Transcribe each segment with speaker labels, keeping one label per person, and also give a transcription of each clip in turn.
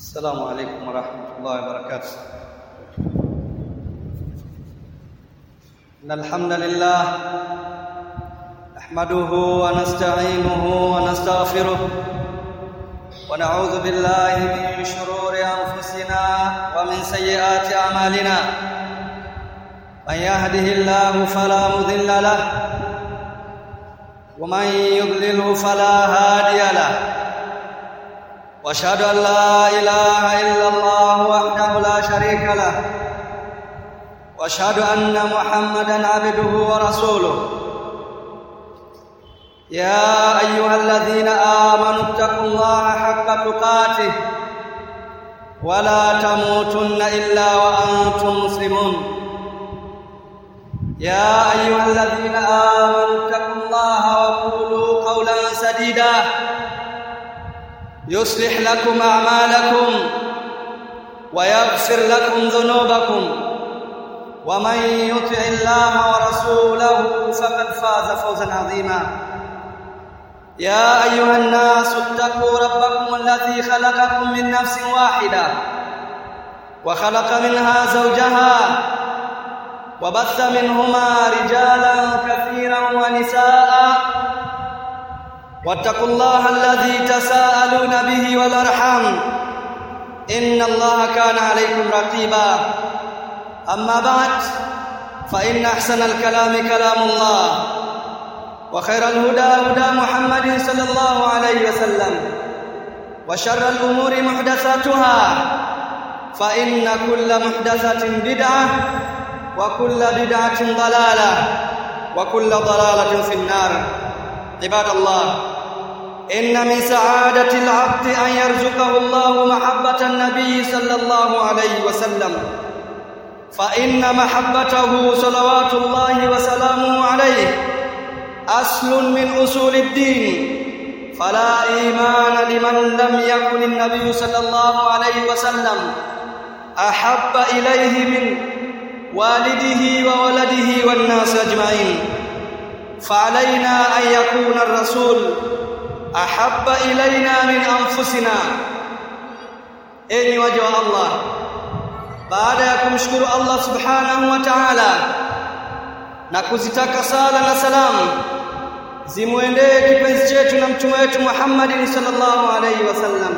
Speaker 1: السلام عليكم ورحمة الله وبركاته إن الحمد لله نحمده ونستعينه ونستغفره ونعوذ بالله من شرور أنفسنا ومن سيئات أعمالنا من يهده الله فلا مضل له ومن يضلله فلا هادي له واشهد ان لا اله الا الله وحده لا شريك له واشهد ان محمدا عبده ورسوله يا ايها الذين امنوا اتقوا الله حق تقاته ولا تموتن الا وانتم مسلمون يا ايها الذين امنوا اتقوا الله وقولوا قولا سديدا يصلح لكم اعمالكم ويغفر لكم ذنوبكم ومن يطع الله ورسوله فقد فاز فوزا عظيما يا ايها الناس اتقوا ربكم الذي خلقكم من نفس واحده وخلق منها زوجها وبث منهما رجالا كثيرا ونساء واتقوا الله الذي تساءلون به والارحام ان الله كان عليكم رقيبا اما بعد فان احسن الكلام كلام الله وخير الهدى هدى محمد صلى الله عليه وسلم وشر الامور محدثاتها فان كل محدثه بدعه وكل بدعه ضلاله وكل ضلاله في النار عباد الله ان من سعاده العبد ان يرزقه الله محبه النبي صلى الله عليه وسلم فان محبته صلوات الله وسلامه عليه اصل من اصول الدين فلا ايمان لمن لم يكن النبي صلى الله عليه وسلم احب اليه من والده وولده والناس اجمعين فعلينا ان يكون الرسول احب الينا من انفسنا enyi waja wa Allah baada ya kumshukuru Allah subhanahu wa ta'ala na kuzitaka sala na salamu zimwendee kipenzi chetu na mtume wetu Muhammad sallallahu alaihi wasallam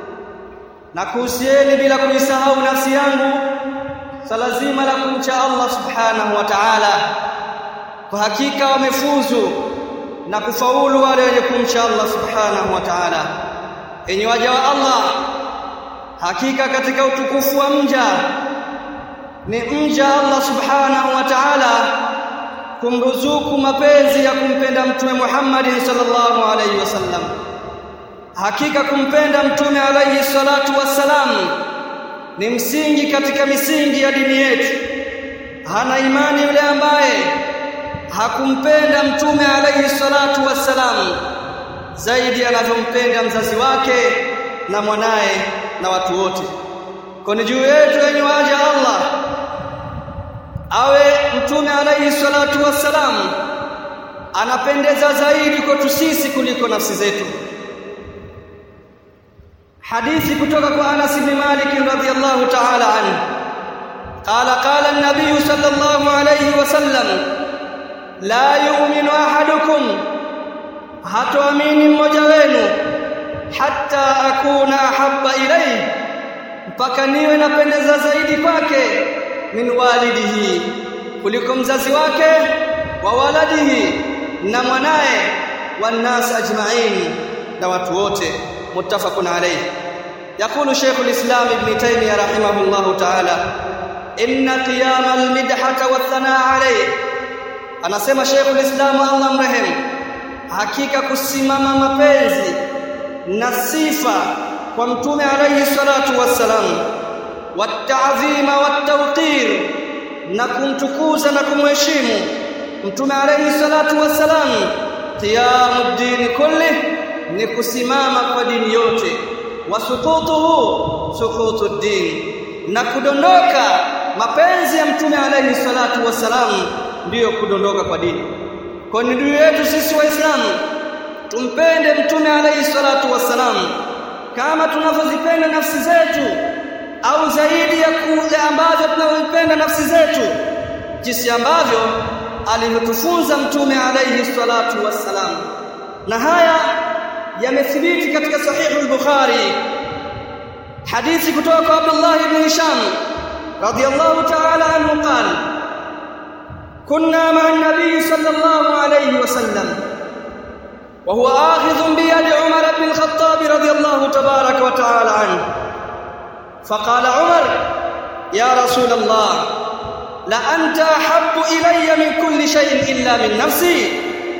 Speaker 1: na kuhusieni bila kuisahau nafsi yangu sala zima la kumcha Allah subhanahu wa ta'ala kwa hakika wamefuzu na kufaulu wale wenye kumcha Allah subhanahu wa ta'ala enyi waja wa Allah hakika katika utukufu wa mja ni mja Allah subhanahu wa ta'ala kumruzuku mapenzi ya kumpenda mtume Muhammad sallallahu alaihi wasallam hakika kumpenda mtume alaihi salatu wassalam ni msingi katika misingi ya dini yetu hana imani yule ambaye hakumpenda mtume alayhi salatu wassalam zaidi anavyompenda mzazi wake na mwanaye na watu wote kwani juu yetu yenye waja Allah awe mtume alayhi salatu wassalam anapendeza zaidi kwetu sisi kuliko nafsi zetu hadithi kutoka kwa Anas bin Malik radhiyallahu ta'ala anhu قال قال النبي صلى الله عليه وسلم la yu'minu ahadukum hatoamini mmoja wenu hatta akuna ahabba ilayhi mpaka niwe napendeza zaidi kwake min walidihi kuliko mzazi wake wa waladihi na mwanaye wannas ajma'in na watu wote muttafaqun alayhi يقول شيخ الإسلام ابن تيمية رحمه الله تعالى إن قيام المدحة والثناء عليه anasema Sheikhul Islam Allah mrehemu hakika kusimama mapenzi na sifa kwa mtume alayhi salatu wassalam wata'zima wattawqir na kumtukuza na kumheshimu mtume alayhi salatu wassalam qiyamud din kulli ni kusimama kwa dini yote wasuqutuhu suqutud din na kudondoka mapenzi ya mtume alayhi salatu wassalam ndiyo kudondoka kwa dini kwa ni dini yetu sisi waislamu tumpende mtume alayhi salatu wassalam kama tunavyozipenda nafsi zetu au zaidi ya kule ambavyo tunavyopenda nafsi zetu jinsi ambavyo alivyotufunza mtume alayhi salatu wassalam na haya yamethibiti katika sahihu al-Bukhari hadithi kutoka kwa Abdullah ibn Hisham radiyallahu ta'ala anhu qala kunna ma'a an-nabi sallallahu alayhi wasallam وهو آخذ بيد عمر بن الخطاب رضي الله تبارك وتعالى عنه فقال عمر يا رسول الله لأنت أحب إلي من كل شيء إلا من نفسي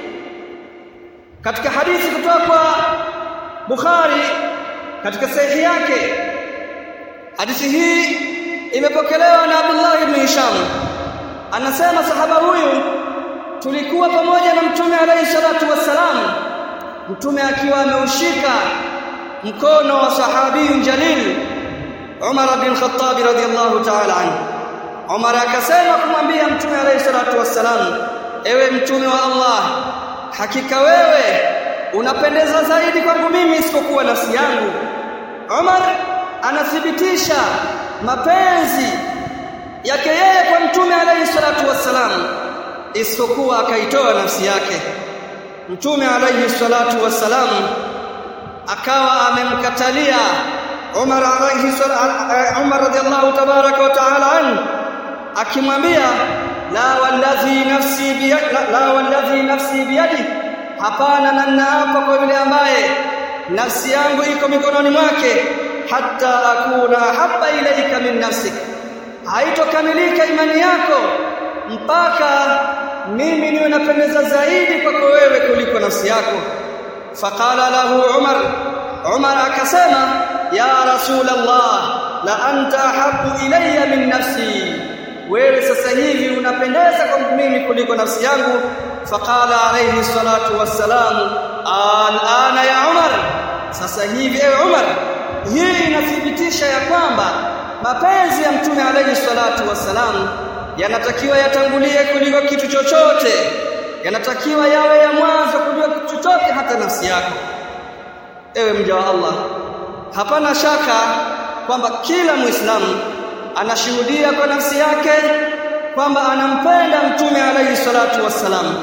Speaker 1: katika hadithi kutoka kwa Bukhari katika sahihi yake hadithi hii imepokelewa na Abdullah ibn Hisham anasema sahaba huyu tulikuwa pamoja na mtume alayhi salatu wassalam mtume akiwa ameushika mkono wa sahabiyun jalil Umar bin Khattab radhiyallahu ta'ala anhu Umar akasema kumwambia mtume alayhi salatu wassalam ewe mtume wa Allah hakika wewe unapendeza zaidi kwangu mimi isipokuwa nafsi yangu Umar anathibitisha mapenzi yake yeye kwa mtume alayhi salatu wassalam isipokuwa akaitoa nafsi yake mtume alayhi salatu wassalam akawa amemkatalia Umar alayhi Umar radiyallahu tabaraka wa ta'ala an akimwambia la walladhi nafsi biyadi la walladhi nafsi biyadi hapana na naapa kwa yule ambaye nafsi yangu iko mikononi mwake hatta akuna habba ilaika min nafsik haitokamilika imani yako mpaka mimi niwe napendeza zaidi kwako wewe kuliko nafsi yako faqala lahu umar umar akasema ya rasul allah la anta habu ilayya min nafsi wewe sasa hivi unapendeza kwangu mimi kuliko nafsi yangu faqala alayhi salatu wassalam alana ya umar sasa hivi ewe umar hii inathibitisha ya kwamba mapenzi ya mtume alayhi salatu wassalam yanatakiwa yatangulie kuliko kitu chochote yanatakiwa yawe ya mwanzo kuliko kitu chochote hata nafsi yako ewe mja wa Allah hapana shaka kwamba kila muislamu anashuhudia kwa nafsi yake kwamba anampenda mtume alayhi salatu wassalam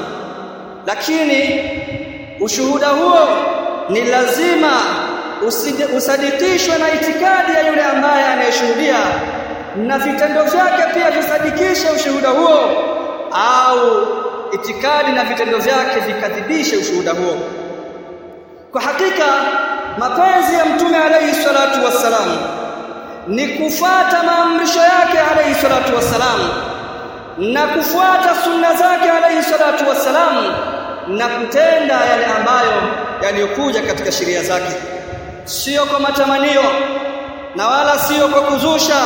Speaker 1: lakini ushuhuda huo ni lazima usadikishwe na itikadi ya yule ambaye anayeshuhudia na vitendo vyake pia visadikishe ushuhuda huo au itikadi na vitendo vyake vikadhibishe ushuhuda huo kwa hakika mapenzi ya mtume alayhi salatu wassalam ni kufata maamrisho yake alayhi salatu wassalam na kufuata sunna zake alayhi salatu wassalam na kutenda yale ambayo yaliyokuja katika sheria zake sio kwa matamanio na wala sio kwa kuzusha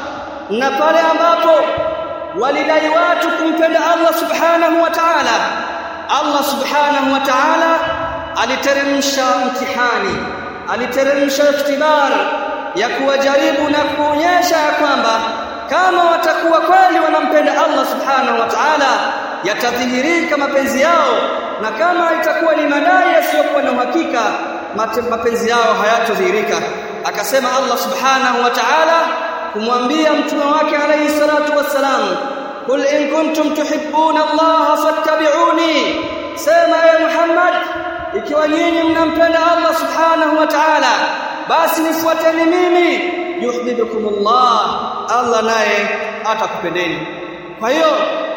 Speaker 1: na pale ambapo walidai watu kumpenda Allah subhanahu wa ta'ala Allah subhanahu wa ta'ala aliteremsha mtihani aliteremsha iftibar ya kuwajaribu na kuonyesha kwamba kama watakuwa kweli wanampenda Allah subhanahu wa ta'ala yatadhihirika mapenzi yao na kama itakuwa ni madai yasiyokuwa na uhakika mapenzi yao hayatodhihirika akasema Allah subhanahu wa ta'ala kumwambia mtume wake alayhi salatu wassalam kul in kuntum tuhibbuna Allah fattabi'uni sema ya Muhammad ikiwa nyinyi mnampenda Allah subhanahu wa ta'ala basi nifuateni mimi yuhibbukumullah Allah naye atakupendeni kwa hiyo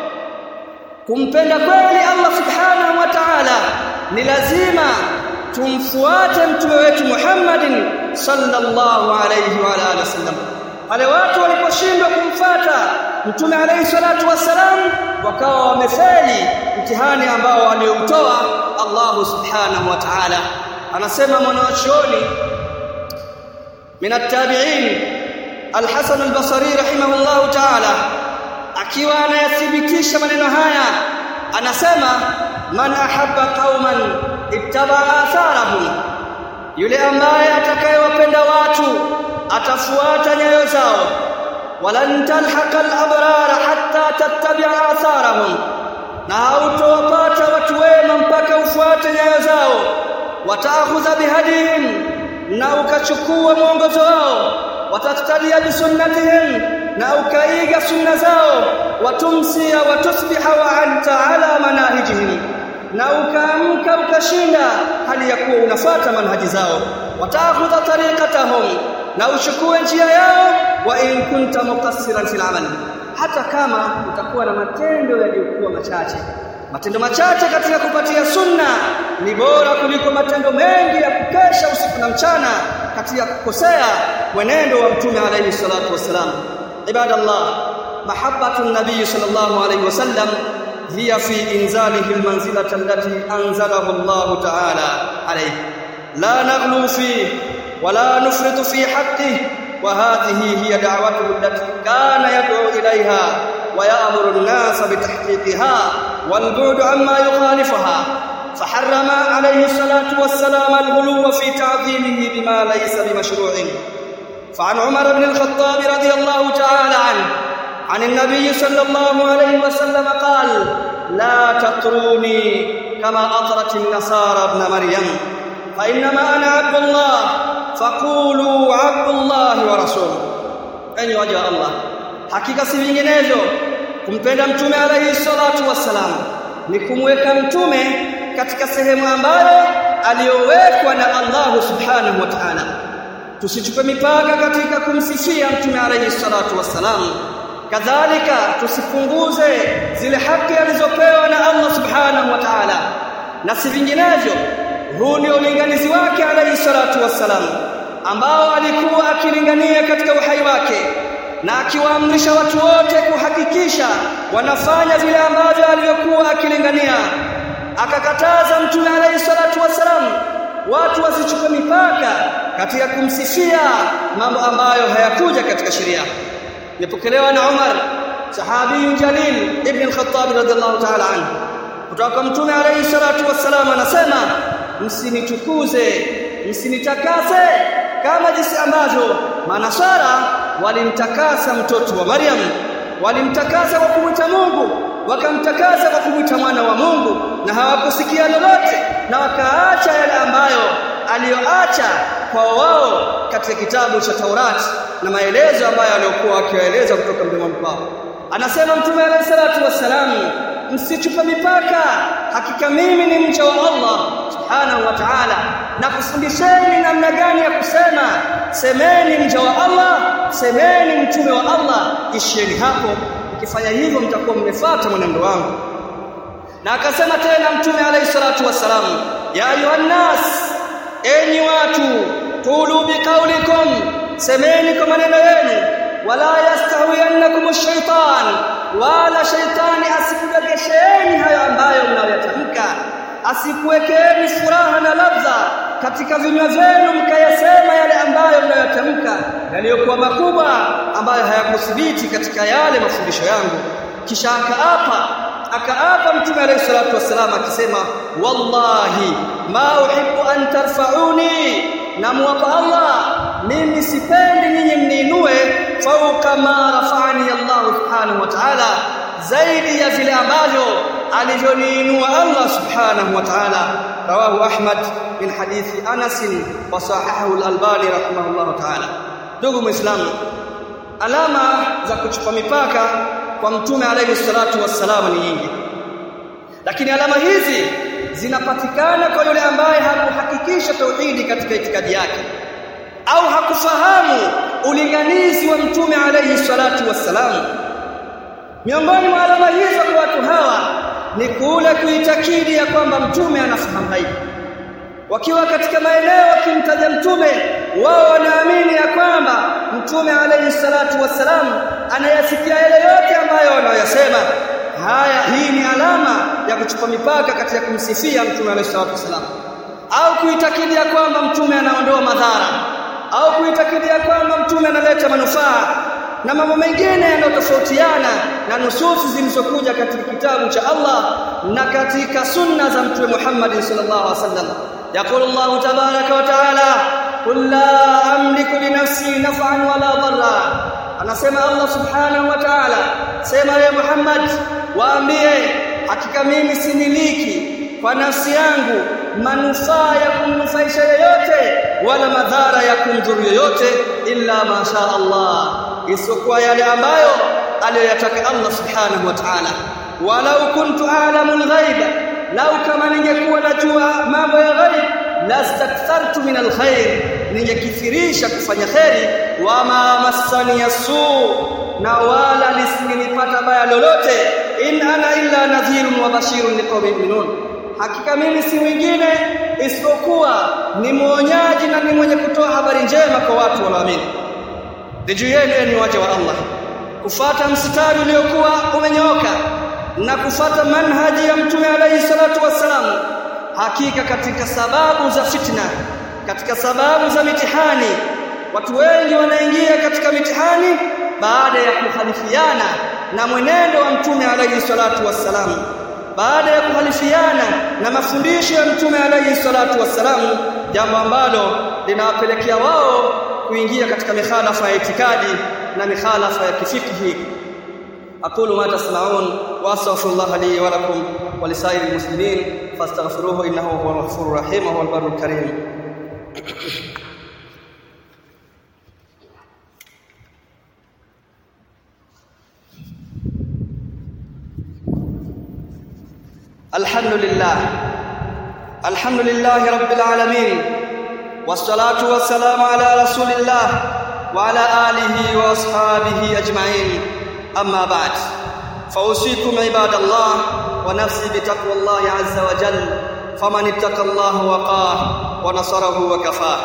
Speaker 1: kumpenda kweli Allah subhanahu wa ta'ala ni lazima tumfuate mtume wetu Muhammadin sallallahu alayhi wa alihi wasallam wale watu waliposhindwa kumfata mtume alayhi salatu wassalam wakawa wamefeli mtihani ambao alioutoa Allah subhanahu wa ta'ala anasema mwanachuoni min at-tabi'in al-Hasan al-Basri rahimahullahu ta'ala akiwa anayathibitisha maneno haya anasema man ahabba qauman ittaba atharahum yule ambaye atakayewapenda watu atafuata nyayo zao walan talhaqa al-abrar hatta tattabi'a atharahum na hautowapata watu wema mpaka ufuate nyayo zao wataakhudha bihadihim na ukachukua mwongozo wao wataktalia bisunnatihim na ukaiga sunna zao watumsia watusbiha wa anta ala manahijihim na ukaamka ukashinda hali ya kuwa unafuata manhaji zao watakhudha tariqatahum na uchukue njia yao wa in kunta muqassiran fil amal hata kama utakuwa na matendo yaliyokuwa machache matendo machache katika kupatia sunna ni bora kuliko matendo mengi ya kukesha usiku na mchana katika kukosea mwenendo wa mtume alayhi salatu wassalam ibadallah mahabbatu nabii sallallahu alayhi wasallam hiya fi inzalihi almanzilata allati anzalahu Allah ta'ala alayhi la naghlu fi wala nufritu fi haqqihi وهذه هي دعوته التي كان يدعو إليها ويأمر الناس بتحقيقها والبعد عما يخالفها فحرم عليه الصلاة والسلام الغلو في تعظيمه بما ليس بمشروع فعن عمر بن الخطاب رضي الله تعالى عنه عن النبي صلى الله عليه وسلم قال لا تطروني كما أطرت النصارى ابن مريم فإنما أنا عبد الله فقولوا عبد الله ورسوله أي وجه الله hakika si vinginevyo kumpenda mtume alayhi salatu wassalam ni kumweka mtume katika sehemu ambayo aliyowekwa na Allah subhanahu wa ta'ala tusichupe mipaka katika kumsifia mtume alayhi salatu wassalam kadhalika tusipunguze zile haki alizopewa na Allah subhanahu wa ta'ala na si vinginevyo huu ni ulinganizi wake alayhi salatu wassalam ambao alikuwa akilingania katika uhai wake na akiwaamrisha watu wote kuhakikisha wanafanya vile ambavyo alivyokuwa akilingania akakataza mtume alayhi salatu wassalam watu wasichuke mipaka katika kumsifia mambo ambayo hayakuja katika sheria nipokelewa na Umar sahabi jalil ibn al-Khattab radhiallahu ta'ala anhu kutoka kwa mtume alayhi salatu wassalam anasema msinitukuze msinitakase kama jinsi ambavyo manasara walimtakasa mtoto wa Maryam walimtakasa kwa kumwita Mungu wakamtakasa kwa kumwita mwana wa Mungu na hawakusikia lolote na wakaacha yale ambayo aliyoacha kwa wao katika kitabu cha Taurati na maelezo ambayo aliyokuwa akiwaeleza kutoka mdomoni kwao anasema mtume alayhi salatu wassalam msichupe mipaka hakika mimi ni mcha wa Allah subhanahu wa ta'ala na kufundisheni namna gani ya kusema semeni mcha wa Allah semeni mtume wa Allah ishieni hapo ukifanya hivyo mtakuwa mmefuata mwenendo wangu na akasema tena mtume alayhi salatu wassalam ya ayuhan nas enyi watu qulu biqaulikum semeni kwa maneno yenu wala yastawiyannakum ash-shaytan wala shaytani asikudagesheni hayo ambayo mnayotamka asikuwekeeni furaha na ladha katika vinywa vyenu mkayasema yale ambayo mnayotamka yaliyokuwa makubwa ambayo hayakuthibiti katika yale mafundisho yangu kisha akaapa akaapa mtume alayhi salatu wassalam akisema wallahi ma uhibbu an tarfa'uni namwapa Allah mimi sipendi nyinyi mniinue fauka ma rafa'ani Allah subhanahu wa ta'ala zaidi ya vile ambavyo alivyoniinua Allah subhanahu wa ta'ala rawahu Ahmad min hadithi Anas wa sahahahu al-Albani rahimahullah ta'ala ndugu muislamu alama za kuchupa mipaka kwa mtume alayhi salatu wassalam ni nyingi lakini alama hizi zinapatikana kwa yule ambaye hakuhakikisha tauhidi katika itikadi yake au hakufahamu ulinganizi wa mtume alayhi salatu wassalam miongoni mwa alama hizo kwa watu hawa ni kule kuitakidi ya kwamba mtume anafahamu ghaibu wakiwa katika maeneo wakimtaja mtume wao wanaamini ya kwamba mtume alayhi salatu wassalam anayasikia yale yote ambayo wanayosema haya hii ni alama ya kuchupa mipaka katika kumsifia mtume alayhi salatu wassalam au kuitakidi ya kwamba mtume anaondoa madhara au kuitakidi ya kwamba mtume analeta manufaa na mambo mengine yanayotofautiana na nususi zilizokuja katika kitabu cha Allah na katika sunna za mtume Muhammad sallallahu alaihi wasallam يقول الله تبارك وتعالى قل لا املك لنفسي نفعا ولا ضرا anasema Allah subhanahu wa ta'ala sema ya Muhammad waambie hakika mimi similiki kwa nafsi yangu manufaa ya kumnufaisha yeyote wala madhara ya kumdhuru yoyote illa ma sha Allah isiyokuwa yale ambayo aliyoyataka Allah subhanahu wa ta'ala walau kuntu a'lamu al-ghaiba lau kama ningekuwa najua mambo ya ghaib lastakthartu min alkhair ningekithirisha kufanya kheri wama massani yasu na wala lisingenipata baya lolote in ana illa nadhirun wa bashirun liqaumin yu'minun hakika mimi si mwingine isipokuwa ni mwonyaji na ni mwenye kutoa habari njema kwa watu wanaoamini juu yenu ni waja wa Allah kufata mstari uliokuwa umenyooka na kufata manhaji ya mtume alayhi salatu wassalam hakika katika sababu za fitna katika sababu za mitihani watu wengi wanaingia katika mitihani baada ya kukhalifiana na mwenendo wa mtume alayhi salatu wassalam baada ya kuhalifiana na mafundisho ya mtume alayhi salatu wassalam jambo ambalo linawapelekea wao kuingia katika mikhalafa ya itikadi na mikhalafa ya kifikhi aqulu ma tasma'un wa astaghfirullah li wa lakum wa lisairil muslimin fastaghfiruhu innahu huwal ghafurur rahim wa huwal barrul karim الحمد لله الحمد لله رب العالمين والصلاه والسلام على رسول الله وعلى اله واصحابه اجمعين اما بعد فاوصيكم عباد الله ونفسي بتقوى الله عز وجل فمن اتقى الله وقاه ونصره وكفاه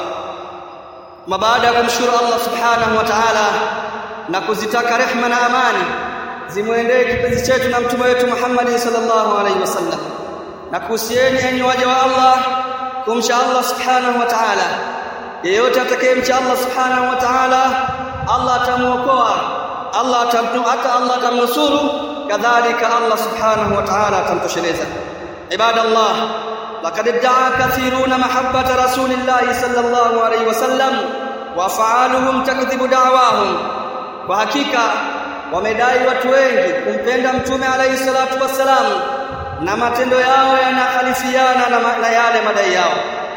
Speaker 1: ما بعد kumshukuru Allah subhanahu wa ta'ala na kuzitaka rehma na amani zimwendee kipenzi chetu na mtume wetu Muhammad sallallahu alaihi wasallam na kuhusieni enyi waja wa Allah kumsha Allah subhanahu wa ta'ala yeyote atakayemcha Allah subhanahu wa ta'ala Allah atamuokoa Allah atamtuata Allah atamnusuru kadhalika Allah subhanahu wa ta'ala atamtosheleza ibadallah laqad da'a kathiruna mahabbata rasulillahi sallallahu alaihi wasallam wa fa'aluhum takdhibu da'wahum kwa hakika wamedai watu wengi kumpenda mtume alayhi salatu wassalam na matendo yao yanakhalifiana na, na yale madai yao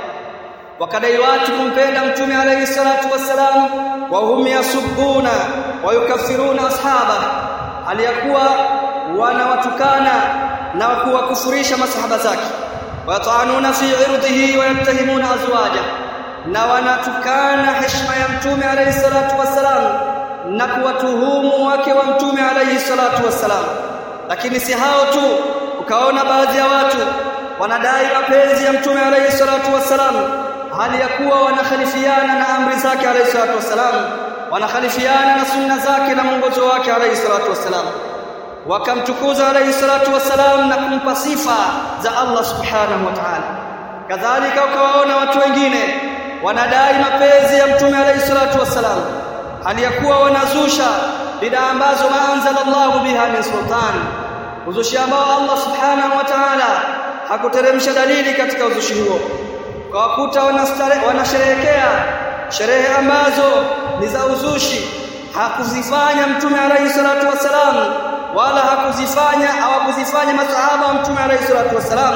Speaker 1: wakadai watu kumpenda mtume alayhi salatu wassalam wa hum yasubbuna wa yukaffiruna ashaba aliyakuwa wanawatukana na kuwakufurisha masahaba zake watanuna fi irdhihi wa yattahimuna azwaja na wanatukana heshima ya mtume alayhi salatu wassalam na kuwatuhumu wake wa mtume alayhi salatu wassalam lakini si hao tu ukaona baadhi ya watu wanadai mapenzi ya mtume alayhi salatu wassalam hali ya kuwa wanakhalifiana na amri zake alayhi salatu wassalam wanakhalifiana na sunna zake na mwongozo wake alayhi salatu wassalam wakamtukuza alayhi salatu wassalam na kumpa sifa za Allah subhanahu wa ta'ala kadhalika ukawaona watu wengine wanadai mapenzi ya mtume alayhi salatu wassalam hali ya kuwa wanazusha bid'a ambazo maanzalallahu biha min sultan uzushi ambao Allah subhanahu wa ta'ala hakuteremsha dalili katika uzushi huo kwa kuta wanasherehekea sherehe ambazo ni za uzushi hakuzifanya mtume alayhi salatu wasalam wala hakuzifanya hawakuzifanya masahaba wa mtume alayhi salatu wasalam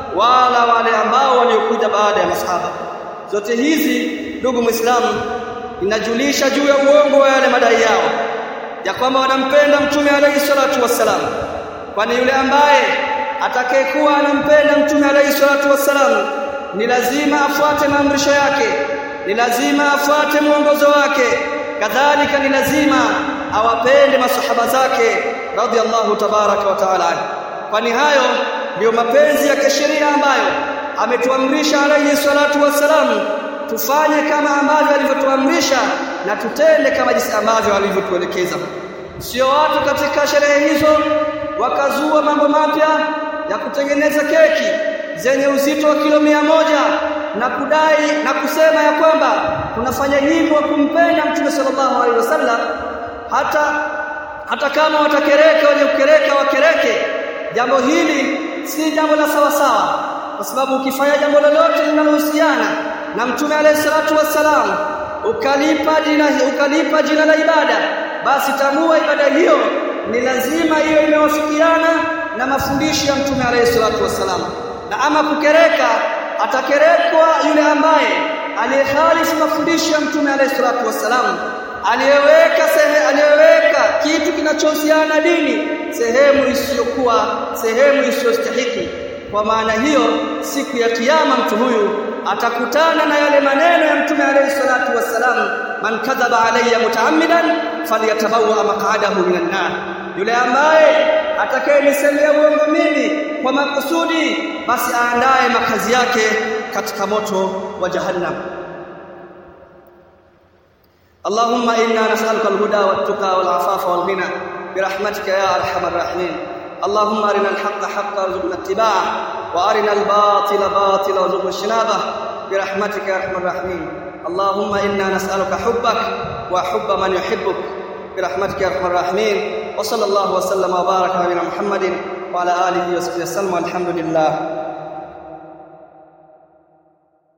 Speaker 1: wala wale ambao waliokuja baada ya masahaba zote hizi ndugu muislamu inajulisha juu ya uongo wa yale madai yao ya kwamba wanampenda mtume alayhi salatu wassalam kwani yule ambaye atakayekuwa anampenda mtume alayhi salatu wassalam ni lazima afuate maamrisho yake ni lazima afuate mwongozo wake kadhalika ni lazima awapende masahaba zake radhiallahu tabaraka wa taala kwani hayo ndiyo mapenzi ya kisheria ambayo ametuamrisha alayhi salatu wassalam tufanye kama ambavyo alivyotuamrisha na tutende kama jinsi ambavyo alivyotuelekeza sio watu katika sherehe hizo wakazua mambo mapya ya kutengeneza keki zenye uzito wa kilo mia moja na kudai na kusema ya kwamba tunafanya hivyo kumpenda mtume sallallahu alaihi wasallam hata hata kama watakereka wenye kukereka wakereke jambo hili si jambo la sawa sawa kwa sababu ukifanya jambo lolote linalohusiana na mtume alayhi salatu wassalam ukalipa jina ukalipa jina la ibada basi tambua ibada hiyo ni lazima hiyo imewafikiana na mafundisho ya mtume alayhi salatu wassalam na ama kukereka atakerekwa yule ambaye aliyekhalifu mafundisho ya mtume alayhi salatu wassalam aliyeweka aliyeweka kitu kinachohusiana na dini sehemu isiyokuwa sehemu isiyostahiki kwa maana hiyo siku ya kiyama mtu huyu atakutana na yale maneno ya mtume alayhi salatu wassalam man kadhaba alayya mutaammidan falyatabawa maq'adahu minan nar yule ambaye atakayenisemea uongo mimi kwa makusudi basi aandae makazi yake katika moto wa jahannam اللهم إنا نسألك الهدى والتقى والعفاف والغنى برحمتك يا أرحم الراحمين اللهم أرنا الحق حقا وارزقنا اتباعه وأرنا الباطل باطلا وارزقنا اجتنابه برحمتك يا أرحم الراحمين اللهم إنا نسألك حبك وحب من يحبك برحمتك يا أرحم الراحمين وصلى الله وسلم وبارك على نبينا محمد وعلى آله وصحبه وسلم والحمد لله